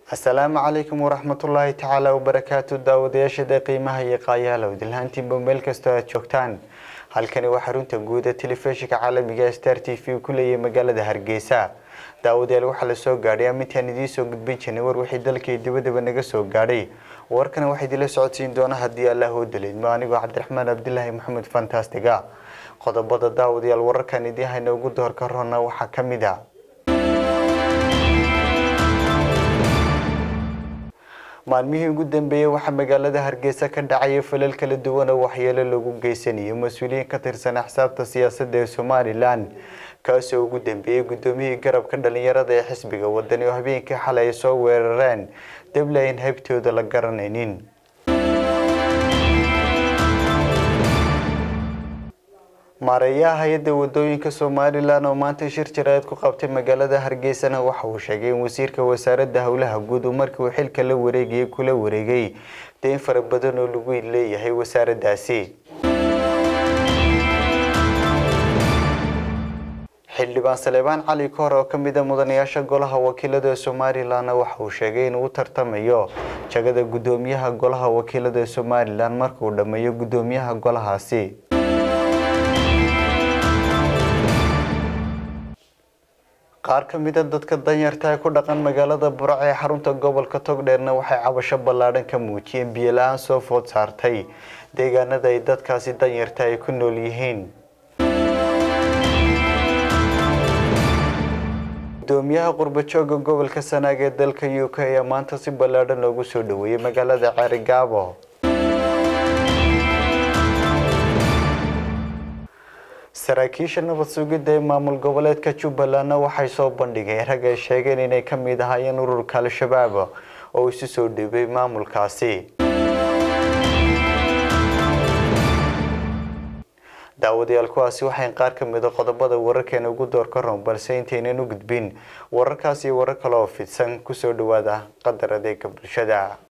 asalaamu calaykum waraxmatullaahi tacaala wabarakaatu daawadayaashada qiimaha iyo qaayaalow dilhaantiinba meel kastoo aad joogtaan halkani waa xarunta guud ee telefishinka caalamiga star t v ku leeyahay magaalada hargeysa daawadayaal waxaa lasoo gaadhay amintaan idiin soo gudbin jirnay war wixii dalkii dibadaba naga soo gaadhay warkana waxaa idinla socodsiin doona haddii allah oo daliidmo anigoo cabdiraxmaan cabdilaahi maxamed fantastiga qodobada daawadayaal wararkan idiin hayna ugu doorka roona waxaa ka mid a maalmihii ugu dambeeyey waxaa magaalada hargeysa ka dhacaya falal kala duwan oo waxyeelo lagu geysanayo mas-uuliyiin ka tirsan axsaabta siyaasadda ee somalilan kaasoo ugu dambeeyey guddoomiyihii garabka dhalinyarada ee xisbiga wadani oo habeenkii xalay ay soo weerareen dable ayn haybtooda la garanaynin maareeyaha hay-adda wadooyinka somalilan oo maanta shir jaraad ku qabtay magaalada hargeysana waxa uu sheegay in wasiirka wasaaradda howlaha guud uu markii uu xilka la wareegayay kula wareegay deyn fara badan oo lagu leeyahay wasaaraddaasi xildhibaan saleebaan cali koor oo ka mid a mudanayaasha golaha wakiilada somalilan waxa uu sheegay inuu u tartamayo jagada guddoomiyaha golaha wakiilada somalilan markauu dhammeeyo guddoomiyaha golahaasi qaar ka mid a dadka danyarta ee ku dhaqan magaalada burac ee xarunta gobolka togdheerna waxay cabasho ballaadhan ka muujiyeen biyo la-aan soo food saartay deegaanada ay dadkaasi danyarta ay ku nool yihiin gudoomiyaha qurbajooga gobolka sanaag ee dalka u k ayaa maanta si ballaadhan loogu soo dhaweeyey magaalada ceerigaabo saraakiisha nabad sugidda ee maamul goboleedka jubbalandna waxay soo bandhigeen rag ay sheegeen inay ka mid ahaayeen ururka al-shabaab oo isu soo dhiibay maamulkaasi daawadayaal kuwaasi waxay qaar ka mid a qodobada wararkeena ugu door ka roon balse intaynan u gudbin wararkaas iyo warar kale oo fidsan kusoo dhawaada qadar adeega bulshada